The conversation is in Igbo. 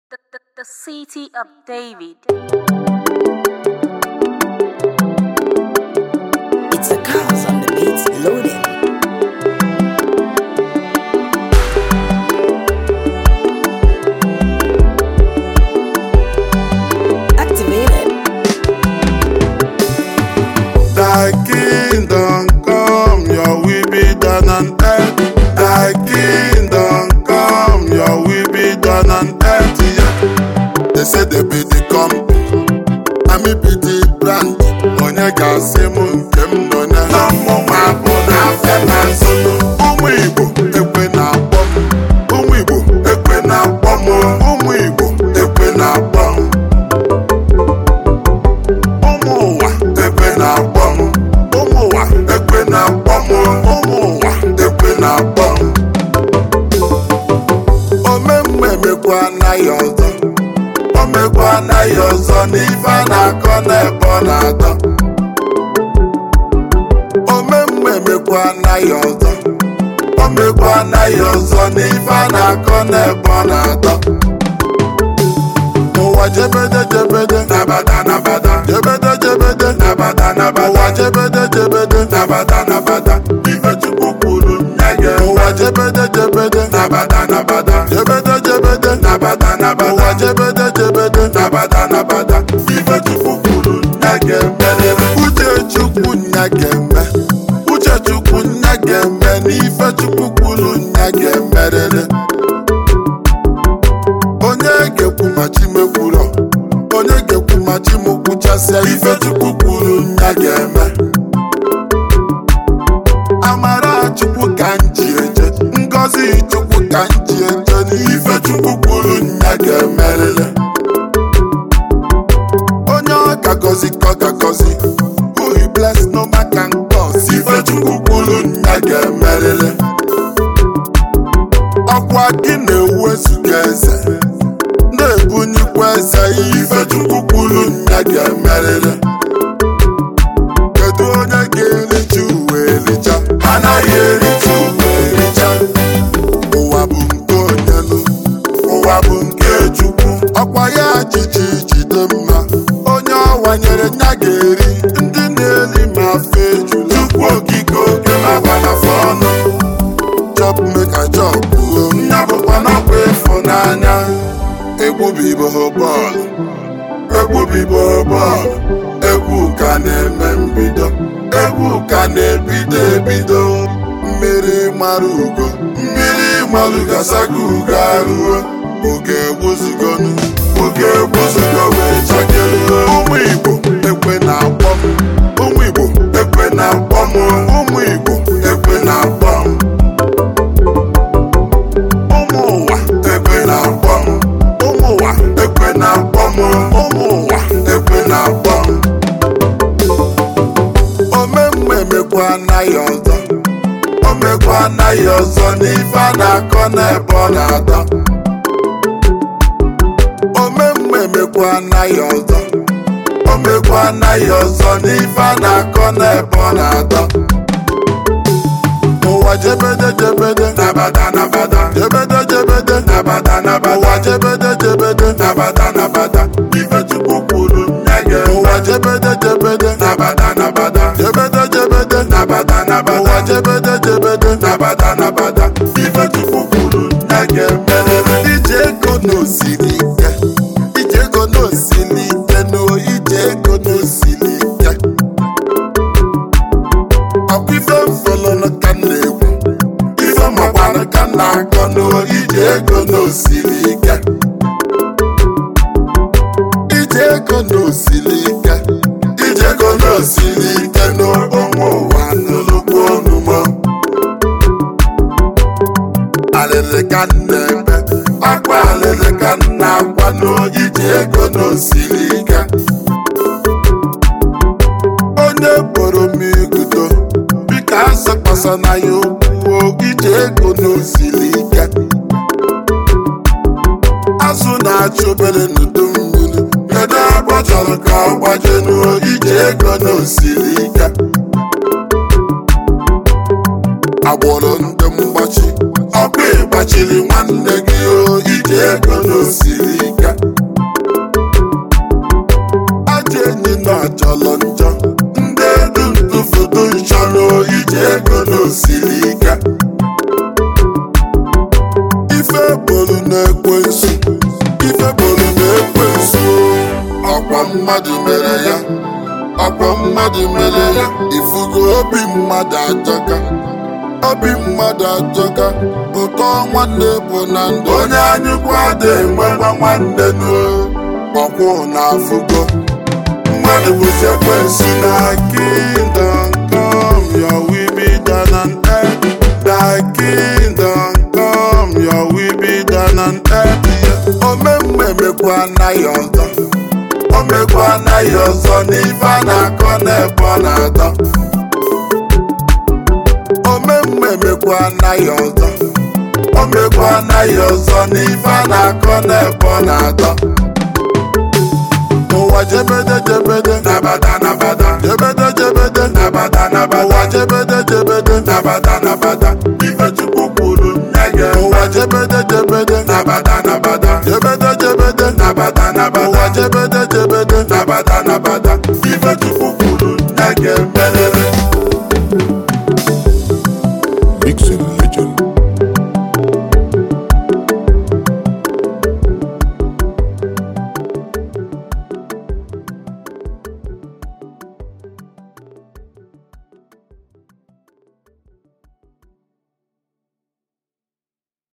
The, the, the city of David. It's the cars on the beats loading. Activated. Thy kingdom come, your will be done on earth. Thy kingdom come, your will be done on earth. Yeah. They say they be the company, I me be the brand. Onye ga-asị m nke m nọ na ha mmụnwa bụ n'afịa na nsono. Ụmụ Igbo ekwe na-akpọ m. Ụmụ Igbo ekwe na-akpọ m. Ụmụ Igbo ekwe na-akpọ m. ụmụ ụwa ekwe na-akpọ m ụmụ ụwa ekwe na-akpọ m ụmụ ụwa ekwe na-akpọ m omemme emekwa anaghị ọzọ omekwa anaghị ọzọ n'ife a na-akọ n'ebe ọ na-atọ omemme emekwa anaghị ọzọ omekwa anaghị ọzọ n'ife a na-akọ n'ebe ọ na-atọ ụwa jebede jebede nabata nabata jebede jebede nabata nabata ụwa jebede jebede nabata nabata ife chukwu kwuru nye gị ụwa jebede jebede nabata nabata jebede jebede nabata nabata ụwa jebede jebede nabata nabata ife chukwu kwuru nye gị emerere uche chukwu nye gị eme uche chukwu nye gị eme n'ife chukwu kwuru nye gị emerere onye ga-ekwu ma chi mekwurọ onye ga-ekwu ma chi m kwuchasịa ife chukwu kwuru nya ga-eme amara chukwu ka m ji eje ngọzi chukwu ka m ji eje n'ife chukwu kwuru nya ga-emerịrị onye ọ ga-agọzi ka ọ ga-agọzi who he bless no man can curse ife chukwu kwuru nya ga-emerịrị ọkwa gị na-ewu ezuga eze na-ebunyekwa eze ife chukwu kwuru nya ga-emerịrị kedu onye ga-ericha uwe ericha anaghị ericha uwe ericha ụwa bụ nke onye nụ ụwa bụ nke chukwu ọkwa ya jiji jide mma onye ọwanyere nya ga-eri ndị na-eri ma fe ejula chukwu okike oke na-agbanafọ ọnụ chop make a chop nya bụkwa n'ọkwa ịfụnanya egwu bibo bọọlụ egwu bibo bọọlụ egwu ka na-eme mbido egwu ka na-ebido ebido mmiri mara ugo mmiri mara gasago ugo arụo oge egbuzigonu oge egbuzigo wee chakeruo ụmụ igbo ekwe na-akpọ m ụmụ igbo ekwe na-akpọ m ụmụ igbo ekwe na-akpọ m ụmụ ụwa ekwe na-akpọ m ụmụ ụwa ekwe na-akpọ m ụmụ ụwa ekwe na-akpọ m omemme emekwa anaghị ọzọ omekwa anaghị ọzọ n'ife a na-akọ n'ebe ọ na-atọ omemme emekwa anaghị ọzọ omekwa anaghị ọzọ n'ife a na-akọ n'ebe ọ na-atọ ụwa jebede jebede nabata nabata jebede jebede nabata nabata ụwa jebede jebede nabata nabata ife chukwu kwuru nye gị ụwa jebede jebede nabata nabata jebede jebede nabata nabata ụwa jebede jebede nabata nabata ife chukwu kwuru nye gị emerere ije ego n'osiri ike ije ego n'osiri ike no ije ego n'osiri ike ọkwa ife mfọlọnụ ka m na-ekwu ife makwanụ ka m na-akọ n'ije ego n'osiri ike ije ego n'osiri ike ije ego n'osiri ike n'ụmụ ụwa n'olugbo onumo alịlị ka m na-eme akwa alịlị ka m na-akwa n'ije ego n'osiri ike onye boro m igudo biko asọkwasa na ya okwuo ije ego n'osiri ike azụ na-achụ obere n'udu mmiri kedu ebe ọ chọrọ ka ọ gbaje n'uo ije ego n'osiri ike agbụrụ ndị mgbachi ọkwa ịgbachiri nwanne gị o ije ego n'osiri ike mmadụ mere ya ọkwa mmadụ mere ya ifugo obi mmadụ ajọka obi mmadụ ajọka ụtọ nwanne bụ na ndụ onye anyịkwa dị enwekwa nwanne nuo ọkwụ na afụgo mmadụ bụzi ekwensu na kingdom come your will be done on earth thy kingdom come your will be done on earth omemme emekwa anaghị ọzọ o mekwa anaghị ọzọ n'ife a na-akọ n'ebe ọ na-atọ omemme emekwa anaghị ọzọ o mekwa anaghị ọzọ n'ife a na-akọ n'ebe ọ na-atọ ụwa jebede jebede nabata nabata jebede jebede nabata nabata ụwa jebede jebede nabata nabata